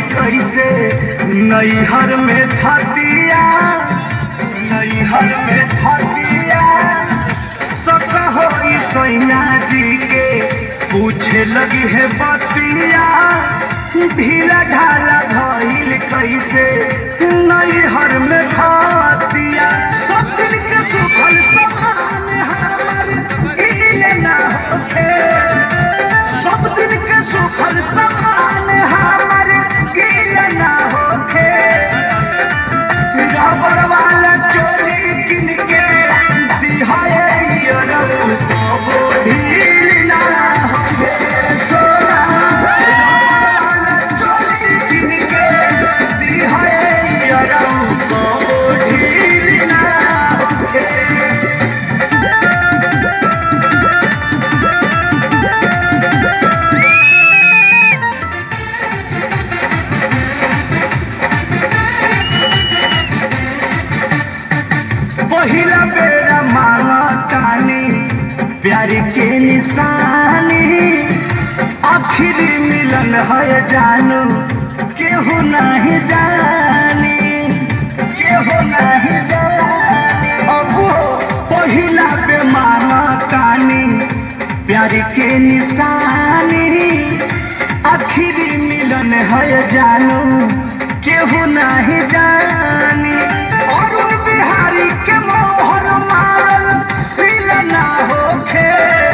कैसे नैहर में थतिया नैहर में थतिया सक हो सैया जी के पूछे लगी है बतिया ढीला ढाला भइल कैसे नैहर में थतिया सब दिन के सुखल समान हमर इले ना होखे सब दिन के सुखल समान हमर इले ना होखे रबर वाला चोली किन के दिहाए रब वो ढील ना होखे सोना रबर वाला चोली किन के दिहाए रब वो ढील ना होखे पहिला बेरा मांगतानी प्यार के निशानी आखिर मिलन है जानू केहू नहीं जानी केहू नहीं जानी अब पहिला बे मांगतानी प्यार के निशानी आखिर मिलन है जानू केहू नहीं जानी अरुण बिहारी के मोहर मारल सिल ना होखे